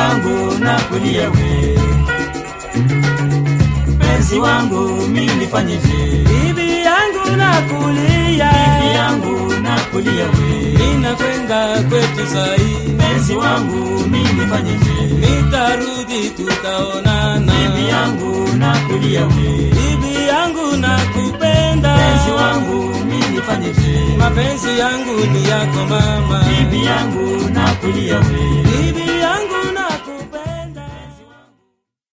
yangu nakulia we mpenzi wangu mi nifanyeje bibi yangu nakulia bibi yangu nakulia we ninakwenda kwetu sai mpenzi wangu mi nifanyeje nitarudi tutaonana bibi yangu nakulia we bibi yangu nakupenda mpenzi wangu mi nifanyeje mapenzi yangu ni yako mama bibi yangu nakulia we